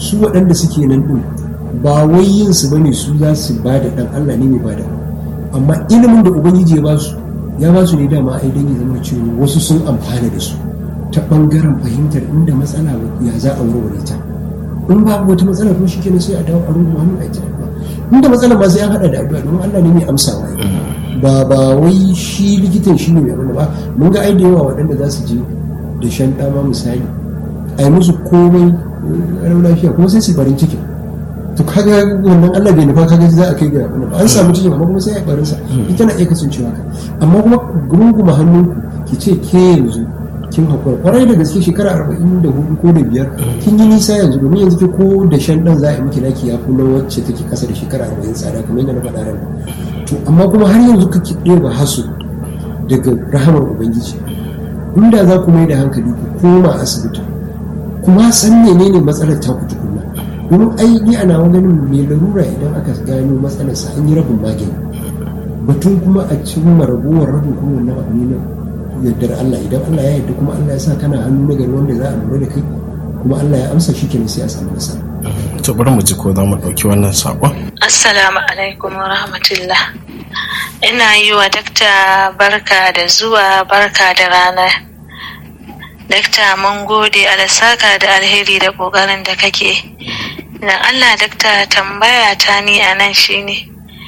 su waɗanda suke nan ɗin ba wai yin su bane su za su ba da ɗan Allah ne mai bada amma ilimin da ubangiji ya ba su ya ba su ne dama ai dan ya zama cewa wasu sun amfana da su ta ɓangaren fahimtar inda matsala ya za a warware ta in babu wata matsala kuma shikenan sai a dawo a rungu hannu a ita inda matsala ma sai an haɗa da addu'a domin Allah ne mai amsawa ba ba wai shi likitan shi ne mai abin ba mun ga ai da yawa waɗanda za su je da shan ɗama misali a yi musu komai ranar lafiya kuma sai su farin ciki to kaga wannan Allah bai nufa kaga za a kai ga abin an samu cikin amma kuma sai a barin sa ita na iya kasancewa ka amma kuma gurguma hannunku ki ce ke yanzu kin hakura kwarai da gaske shekara arba'in da hudu ko da biyar kin yi nisa yanzu domin yanzu ke ko da shan ɗan za a yi miki naki ya fi na wacce take kasa da shekara arba'in tsada kamar yadda na faɗa ran to amma kuma har yanzu kake ɗeba hasu daga rahamar ubangiji inda za ku mai da hankali ku koma asibiti kuma san menene matsalar ta ku tukunna domin ai ni ana ganin mai larura idan aka gano matsalar sa an yi rabin magani batun kuma a cimma ragowar rabin kuma wannan abu ne na yardar Allah idan Allah ya yarda kuma Allah ya sa kana hannu na gari wanda za a lura da kai kuma Allah ya amsa shi kenan sai a samu nasara to bari mu ji ko za mu ɗauki wannan saƙon assalamu alaikum wa rahmatullah ina yi wa dakta barka da zuwa barka da rana dakta mun gode alasaka da alheri da ƙoƙarin da kake na allah dakta tambaya ta ni a nan shine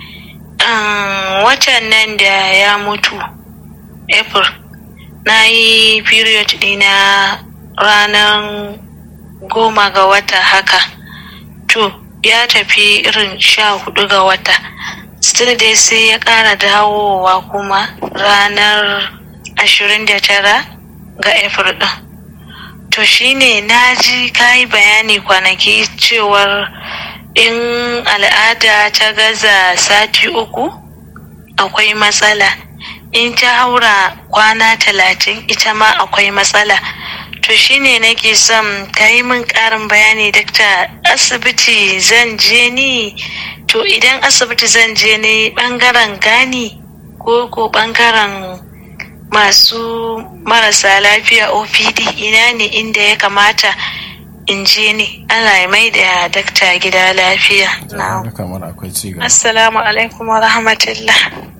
watan nan da ya mutu april na yi period dina ranar goma ga wata haka to ya tafi irin sha hudu ga wata still dai sai ya ƙara dawowa kuma ranar ashirin da tara ga april ɗin to shine na ji kayi bayani kwanaki cewar in al'ada ta gaza sati uku akwai matsala in ta haura kwana talatin ita ma akwai matsala to shine nake son ka yi min ƙarin bayani dakta asibiti zan je ni to idan asibiti zan je ne ɓangaren gani ko ko ɓangaren masu marasa lafiya opd ina ne inda ya kamata in je ne allah ya mai da dakta gida lafiya assalamu alaikum wa rahmatullah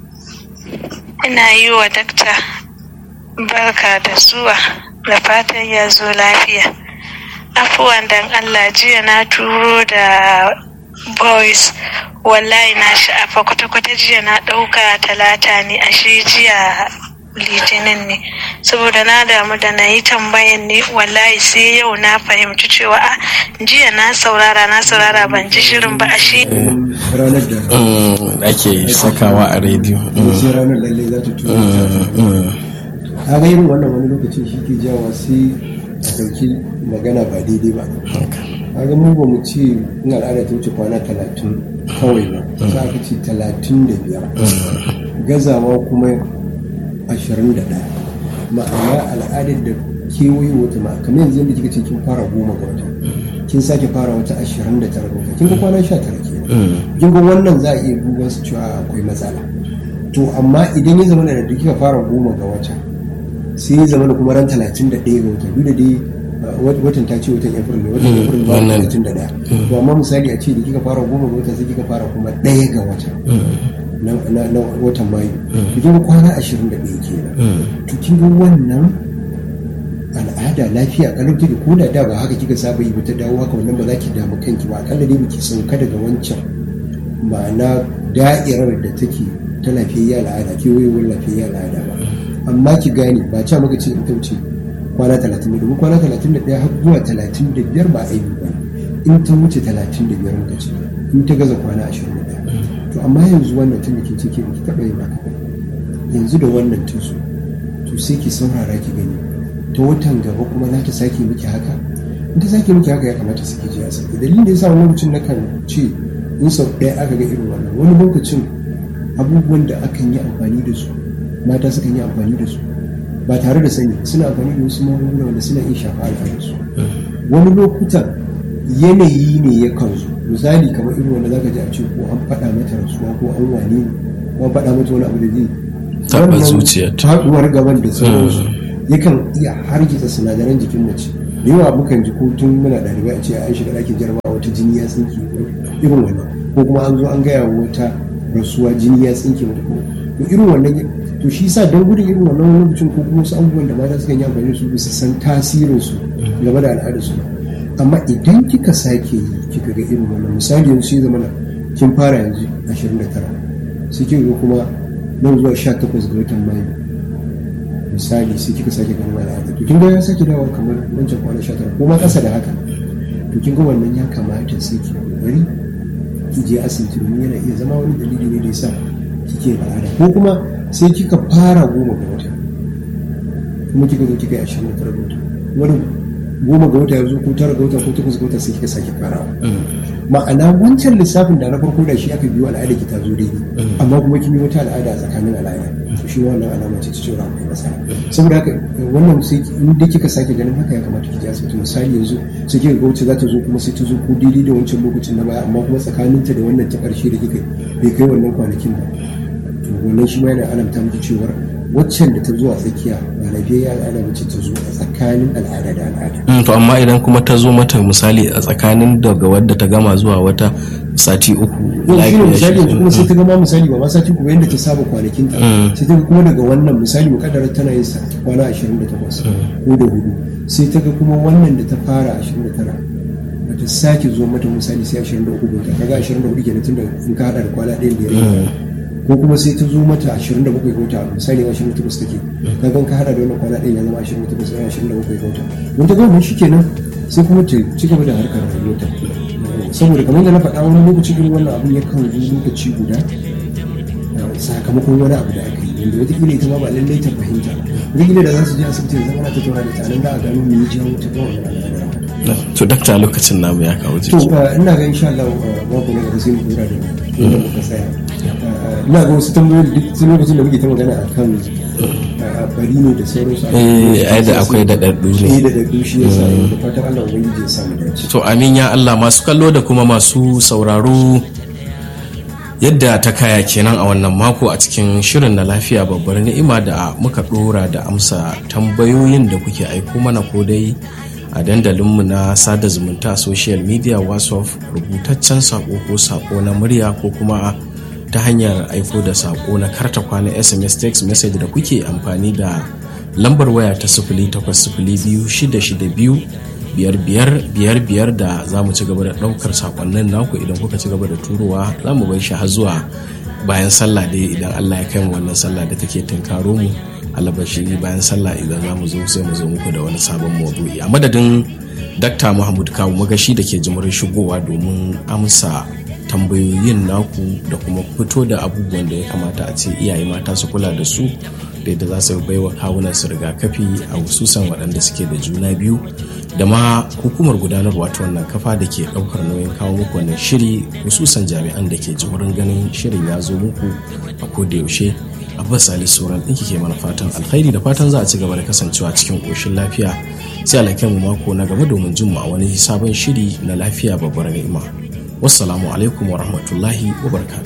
ina yi wa dakta barka da zuwa da fatan ya zo lafiya afuwan dan allah jiya na turo da boys wallahi na sha'afa kwata-kwata jiya na ɗauka talata ne ashe jiya litinin ne saboda na damu da na yi tambayan ne wallahi sai yau na fahimci cewa a jiya na saurara na saurara ban ji shirin ba ashe ranar da ake sakawa a rediyo sai ranar lalle za ta tura ta ga irin wannan wani lokacin shi ke jawa sai a ɗauki magana ba daidai ba kaga mu ba mu ce in al'ada ta wuce kwana talatin kawai ba za ka ce talatin da biyar gazawa kuma ashirin da ɗaya ma'ana al'adar da kewaye wata ma kamar yanzu yadda kika ce kin fara goma ga wata kin sake fara wata ashirin da tara ga wata kin ga kwana sha tara ke kin ga wannan za a iya duban su cewa akwai matsala to amma idan ya zama da kika fara goma ga wata sai ya zama da kuma ran talatin da ɗaya ga wata duk da dai watan ta ce watan april ne watan april ba talatin da ɗaya to amma misali a ce da kika fara goma ga wata sai kika fara kuma ɗaya ga wata na watan mayu kin ga kwana ashirin da ɗaya kenan to kin ga wannan al'ada lafiya kalau take ko da da ba haka kika saba yi ba ta dawo haka wannan ba za ki damu kanki ba akalla dai baki sauka daga wancan ma'ana da'irar da take ta lafiyayya al'ada kewayewar lafiyayya al'ada ba amma ki gane ba ca maka ce in ta wuce kwana talatin da domin kwana talatin da ɗaya har zuwa talatin da biyar ba aibi ba in ta wuce talatin da biyar muka ce in ta gaza kwana ashirin da ɗaya to amma yanzu wannan tun da kin ce ke ki taɓa yin haka yanzu da wannan tun su to sai ki saurara ki gani ta watan gaba kuma za ta sake miki haka in ta sake miki haka ya kamata su ke ji asibiti dalilin da ya sa wani lokacin na kan ce in sau ɗaya aka ga irin wannan wani lokacin abubuwan da akan yi amfani da su mata sukan yi amfani da su ba tare da sani suna amfani da wasu magunguna wanda suna iya shafa al'adarsu wani lokutan yanayi ne ya kan zo misali kamar irin wanda zaka ji a ce ko an faɗa mata rasuwa ko an wane ne ko an faɗa mata wani abu da zai taɓa zuciyarta faɗuwar gaban da sauransu yakan iya hargitsa sinadaran jikin mace da yawa mukan ji ko tun muna ɗalibai a ce an shiga ɗakin jarabawa wata jini ya tsinke irin wannan ko kuma an zo an gaya wa wata rasuwa jini ya tsinke mata ko to irin wannan to shi sa don gudun irin wannan lokacin ko kuma wasu abubuwan da mata sukan yi amfani da su bisa san tasirin su game da al'adar su amma idan kika sake yi kika ga irin wannan misali yanzu sai zama kin fara yanzu 29 sai kika ga kuma nan zuwa 18 ga watan mayu misali sai kika sake ganin al'ada to kin ga ya sake dawo kamar wancan kwana 19 ko ma kasa da haka to kin ga wannan ya kamata sai ki kokari ki je asibiti domin yana iya zama wani dalili ne da yasa kike al'ada ko kuma sai kika fara goma ga wata kuma kika zo kika yi ashirin da tara ga wata wani goma ga wata yanzu ko tara ga wata ko takwas ga wata sai kika sake farawa ma'ana wancan lissafin da na farko da shi aka biyo al'ada ki ta zo daidai amma kuma kin yi wata al'ada a tsakanin al'ada to shi wannan alama ce ta cewa akwai matsala saboda haka wannan sai in dai kika sake ganin haka ya kamata ki je asibiti misali yanzu sai kika ga wacce za ta zo kuma sai ta zo ko daidai da wancan lokacin na baya amma kuma tsakaninta da wannan ta ƙarshe da kika bai kai wannan kwanakin ba to wannan shi ma yana alamta miki cewar waccan da ta zo a tsakiya ba lafiyayya al'ada ba ce ta zo a tsakanin al'ada da al'ada. to amma idan kuma ta zo mata misali a tsakanin daga wadda ta gama zuwa wata sati uku yau shi ne misali yanzu kuma sai ta gama misali ba ma sati uku yadda ta saba kwanakin ta sai ta kuma daga wannan misali mukaddara tana yin kwana 28 ko da hudu sai ta ga kuma wannan da ta fara 29 ba ta sake zo mata misali sai 23 ga kaga 24 kenan tun da in ka hada da kwana ɗaya da ya ko kuma sai ta zo mata 27 ga wata misali 28 take ka gan ka hada da wannan kwana ɗaya ya zama 28 sai 27 ga wata don ta gama shi kenan sai kuma ta ci gaba da harkar rayuwarta saboda kamar da na faɗa wani lokaci irin wannan abin yakan zo lokaci guda sakamakon wani abu da aka yi wanda wataƙila ita ma ba lallai ta fahimta wataƙila da za su je asibiti da zama ta tattauna da ta nan da a gano me ya jawo ta ga wannan al'adar to dakta lokacin namu ya kawo to jiki ina ga insha Allah babu na gaba sai mu dora da inda muka tsaya ina ga wasu tambayoyi duk sai lokacin da muke ta magana akan bari ne da sauransu Eh, ai da akwai daɗaɗɗu ne. eh da daɗaɗɗu shi yasa da fatan Allah ubangiji ya samu dace to amin ya Allah masu kallo da kuma masu sauraro yadda ta kaya kenan a wannan mako a cikin shirin na lafiya babbar ni'ima da muka dora da amsa tambayoyin da kuke aiko mana ko dai a dandalinmu na sada zumunta social media whatsapp rubutaccen sako ko sako na murya ko kuma ta hanyar aiko da sako na karta kwana sms text message da kuke amfani da lambar waya ta sifili takwas sifili biyu shida shida biyu biyar biyar biyar biyar da za mu ci gaba da ɗaukar sakonnin naku idan kuka ci gaba da turowa za mu bai shi har zuwa bayan sallah dai idan allah ya kai mu wannan sallah da take tunkaro mu alabashiri bayan sallah idan za mu zo sai mu zo muku da wani sabon maudu'i a madadin dakta muhammad kawu magashi da ke jimurin shigowa domin amsa tambayoyin naku da kuma fito da abubuwan da ya kamata a ce iyaye mata su kula da su da yadda za su baiwa kawunan su rigakafi a hususan waɗanda suke da juna biyu da ma hukumar gudanarwa ta wannan kafa da ke ɗaukar nauyin kawo muku wannan shiri hususan jami'an da ke jimurin ganin shirin ya zo muku a koda yaushe abbas ali sauran ɗin ke mana fatan alkhairi da fatan za a ci gaba da kasancewa cikin ƙoshin lafiya sai alakai mu mako na gaba domin jin mu a wani sabon shiri na lafiya babbar ni'ima wassalamu alaikum wa rahmatullahi wa barakatuh